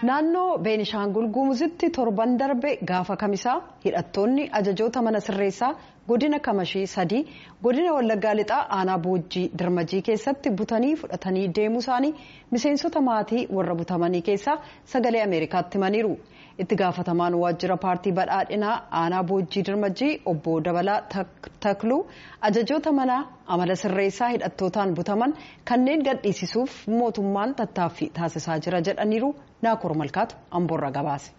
Naannoo Beenishaangul Gumuzitti torban darbe gaafa kamisaa hidhattoonni ajajoota mana sirreessaa godina Kamashii sadii godina Wallaggaa Lixaa aanaa Boojjii Dirmajii keessatti butanii fudhatanii deemuu isaanii miseensota maatii warra butamanii keessaa sagalee Ameerikaatti himaniiru. Itti gaafatamaan waajjira paartii badhaadhinaa aanaa Boojjii Dirmajii obbo Dabalaa Takluu ajajoota mana amala sirreessaa hidhattootaan butaman kanneen gadhiisisuuf mootummaan tattaaffii taasisaa jira jedhaniiru Naakoor Malkaatu Amboorraa gabaase.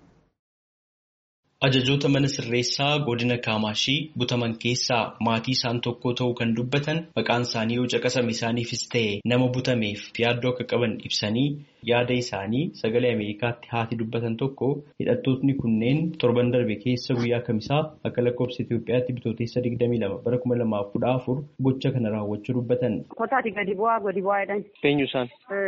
Ajajoota mana sirreessaa godina Kaamaashii butaman keessaa maatii isaan tokko ta'uu kan dubbatan maqaan isaanii yoo caqasame isaaniifis ta'e nama butameef yaaddoo akka qaban ibsanii yaada isaanii sagalee Ameerikaatti haati dubbatan tokko hidhattootni kunneen torban darbe keessa guyyaa kamisaa akka lakkoofsa Itoophiyaatti bitootessa 22 bara 2014 gocha kana raawwachuu dubbatan. Kottaati gadi bu'aa gadi bu'aa jedhani. Eenyu isaan?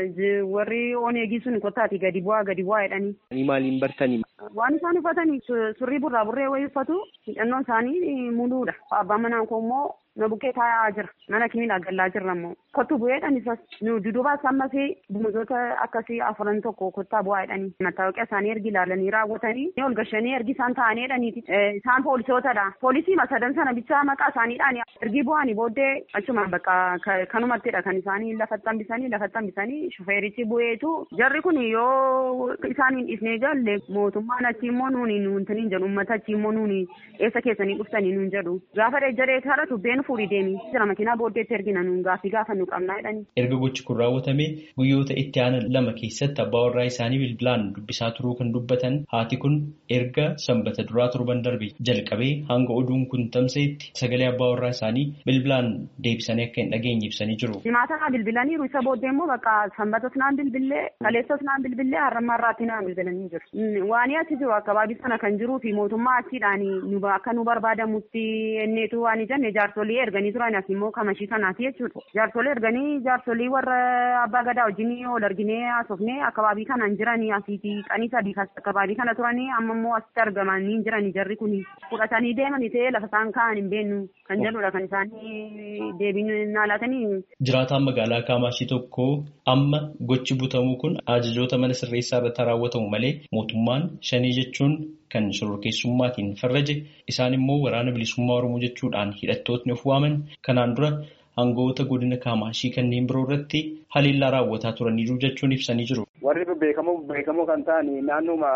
Warri oneegii sun kottaati gadi bu'aa gadi bu'aa jedhani. Maaliin bartanii? Waan isaan uffatanii surrii burraa burree wayii uffatu hidhannoon isaanii muluudha. Abbaan manaa koo immoo na bukkee taa'aa jira. Mana kimiidhaa gallaa jirra immoo. Kottu bu'eedhaan isas nu dudubaas ammas bumuzoota akkasii afuran tokko kottaa bu'aa jedhanii. Mattaawaqaa isaanii ergi ilaalanii raawwatanii ni ol gashanii ergi isaan taa'anii jedhaniiti. Isaan poolisootadha. Poolisii masadan sana bichaa maqaa isaaniidhaan ergi bu'anii booddee achumaan bakka kanumattidha kan isaanii lafatti hambisanii lafatti hambisanii shufeerichi bu'eetu jarri kun yoo isaaniin dhiisnee galle mootummaan achi immoo nuuni nuuntaniin jedhu uummata achi immoo nuuni eessa keessanii dhuftanii nuun jedhu. Gaafa jaree karaa tubbeen fuudhii deemi. Jira makiinaa booddeetti ergina nuun gaaffii gaafa nu qabnaa jedhani. Erga gochi kun raawwatame guyyoota itti aanan lama keessatti abbaa warraa isaanii bilbilaan dubbisaa turuu kan dubbatan haati kun erga sanbata duraa torban darbe jalqabee hanga oduun kun tamsa'etti sagalee abbaa warraa isaanii bilbilaan deebisanii akka hin dhageenye ibsanii jiru. Jimaata bilbilaniiru isa booddee immoo bakka sanbatas naan bilbillee kaleessas naan bilbillee har'ammaa irraatti naan bilbilanii jiru. Waan achi jiru akkabaabii sana kan jiruu fi mootummaa achiidhaan akka nu barbaadamutti enneetu waan jenne jaarsolii erganii turan as immoo kamashii kanaati jechuudha. Jaarsolii erganii jaarsolii warra abbaa gadaa wajjin ol arginee haasofnee akkabaabii kanaan jiranii asiiti qanii sadii akkabaabii kana turanii amma immoo asitti argamanii jiranii jarri kun fudhatanii deemanii ta'ee lafa isaan kaa'an hin beennu kan jedhudha kan isaanii deebiin naalaatanii. Jiraataan magaalaa Kaamaashii tokko amma gochi butamuu kun ajajoota mana sirreessaa irratti raawwatamu malee mootummaan shanii jechuun kan shororkeessummaatiin farraje isaan immoo waraana bilisummaa Oromoo jechuudhaan hidhattootni of waaman kanaan dura aangawoota godina Kaamaashii kanneen biroo irratti haleellaa raawwataa turaniiru jechuun ibsanii jiru. Warri beekamoo beekamoo kan ta'an naannooma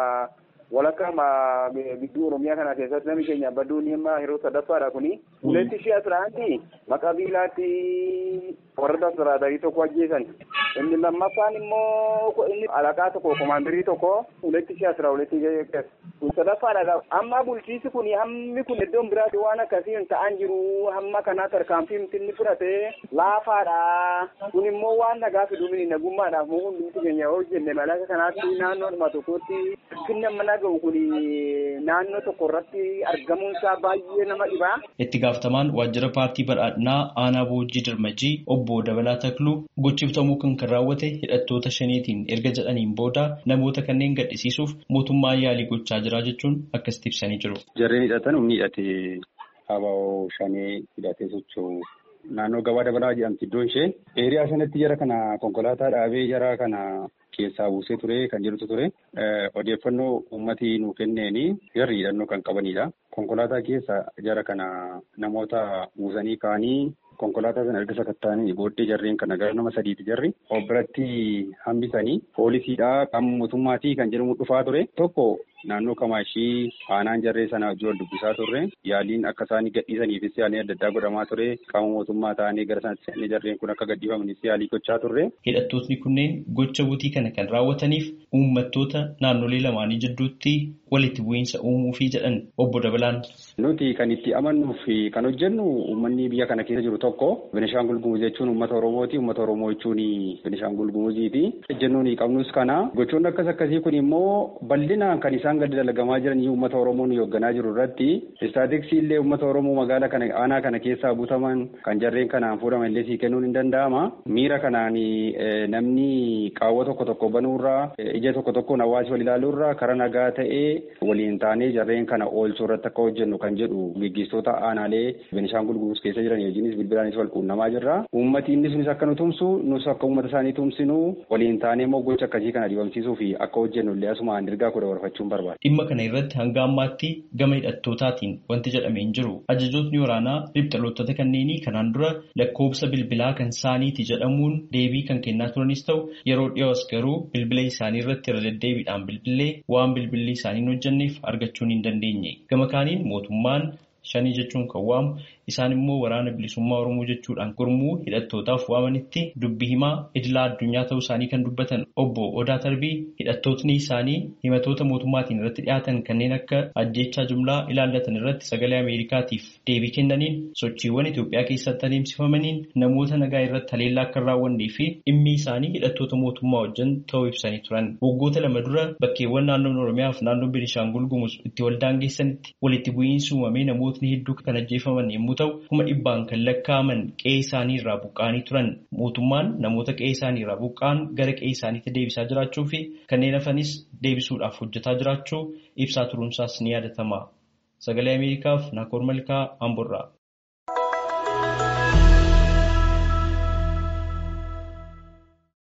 walakkaa gidduu Oromiyaa kana keessatti namni keenya badduun himma yeroo sadaffaadha kuni. Uletti shi'a turaanti maqaa biilaatti warra tasiraadarii tokko ajjeesan. Inni lammaffaan immoo inni alaqaa tokko komaandarii tokko uletti shi'a tura uletti kun sadaffaadha. Amma bulchiisi kun hammi kun iddoon biraatti waan akkasii ta'an jiru hamma kanaa tarkaanfii inni fudhate laafaadha. Kun immoo waan nagaa fiduun nagummaadhaaf moo hundumti keenya hojjenne malaka kanaatti naannoodhuma tokkotti finna mana ga'u kun naannoo tokko irratti argamuun isaa baay'ee nama dhibaa. Itti gaafatamaan waajjira paartii badhaadhinaa aanaa boojii dirmajii obbo Dabalaa Takluu gochiftamuu kan kan raawwate hidhattoota shaniitiin erga jedhaniin booda namoota kanneen gadhisiisuuf mootummaan yaalii gochaa jira jechuun akkasitti ibsanii jiru. Jarreen hidhatan humni hidhatee habaa'oo shanee hidhatee socho'u naannoo gabaa dabalaa jedhamti iddoon ishee eeriyaa sanatti jara kana konkolaataa dhaabee jara kana keessaa buusee ture kan jirutu ture odeeffannoo uummatii nuu kenneeni jarri hidhannoo kan qabanidha. Konkolaataa keessa jara kana namoota buusanii kaanii konkolaataa sana erga sakatta'anii booddee jarreen kana gara nama sadiiti jarri of biratti hambisanii poolisiidha qaama mootummaatii kan jedhamu dhufaa ture tokko naannoo kamaashii aanaan jarree sana wajjin wal dubbisaa turre yaaliin akka isaanii gadhiisaniifis yaaliin adda addaa godhamaa ture qaama mootummaa ta'anii gara sanatti seennee jarreen kun akka gadhiifamanis yaalii gochaa turre. Hidhattootni kunneen gocha butii kana kan raawwataniif uummattoota naannolee lamaanii jidduutti walitti bu'iinsa uumuufii jedhan obbo Dabalaan. Nuti kan itti amannuu fi kan hojjennu uummanni biyya kana keessa jiru tokko Benishaangul Gumuz jechuun uummata Oromooti. Uummata Oromoo jechuun Benishaangul Gumuziiti. Ejjennoon qabnus kana gochoonni akkas akkasii kun immoo bal'inaan kan isaan isaan gadi dalagamaa jiran uummata Oromoon hoogganaa jiru irratti istaatiksii illee uummata Oromoo magaala kana aanaa kana keessaa butaman kan jarreen kanaan fuudhaman illee sii kennuun hin danda'ama. Miira kanaan namni qaawwa tokko tokko banuurraa ija tokko tokkoon hawaasi wal ilaaluurraa karaa nagaa ta'ee waliin taanee jarreen kana oolchuu irratti akka hojjennu kan jedhu gaggeessitoota aanaalee Benishaangul Gumuz keessa jiran hojiinis bilbilaanis wal quunnamaa jirra. Uummati inni sunis akka nu tumsu nus akka uummata isaanii tumsinu waliin taanee immoo gocha akkasii kana dibamsiisuu fi akka hojjennu illee asumaan ergaa kudha warfachuun barbaada. Dhimma kana irratti hanga ammaatti gama hidhattootaatiin wanti jedhamee hin jiru. Ajajootni waraanaa riphxalootota kanneenii kanaan dura lakkoobsa bilbilaa kan isaaniiti jedhamuun deebii kan kennaa turanis ta'u yeroo dhiyoos garuu bilbila isaanii irratti irra deddeebiidhaan bilbilee waan bilbilli isaanii hin hojjenneef argachuun hin dandeenye. Gama kaaniin mootummaan shanii jechuun kan waamu isaan immoo waraana bilisummaa oromoo jechuudhaan gurmuu hidhattootaaf waamanitti dubbii himaa idilaa addunyaa ta'uu isaanii kan dubbatan obbo Odaa Tarbii hidhattootni isaanii himatoota mootummaatiin irratti dhiyaatan kanneen akka ajjeechaa jumlaa ilaallatan irratti sagalee Ameerikaatiif deebii kennaniin sochiiwwan Itoophiyaa keessatti adeemsifamaniin namoota nagaa irratti haleellaa akka hin raawwannee fi dhimmi isaanii hidhattoota mootummaa wajjin ta'uu ibsanii turan. Waggoota lama dura bakkeewwan naannoon Oromiyaa fi naannoon Beenishaangul Gumuz itti waldaan geessanitti walitti bu'iinsi uumamee namootni hedduu kan ajjeefaman yommuu ta'u kuma dhibbaan kan lakkaa'aman qe'ee isaanii irraa buqqa'anii turan mootummaan namoota qe'ee isaanii irraa buqqa'an gara qe'ee isaaniitti deebisaa jiraachuu fi kanneen hafanis deebisuudhaaf hojjetaa jiraachuu ibsaa turuunsaas ni yaadatama sagalee ameerikaaf naakoor malkaa amborraa.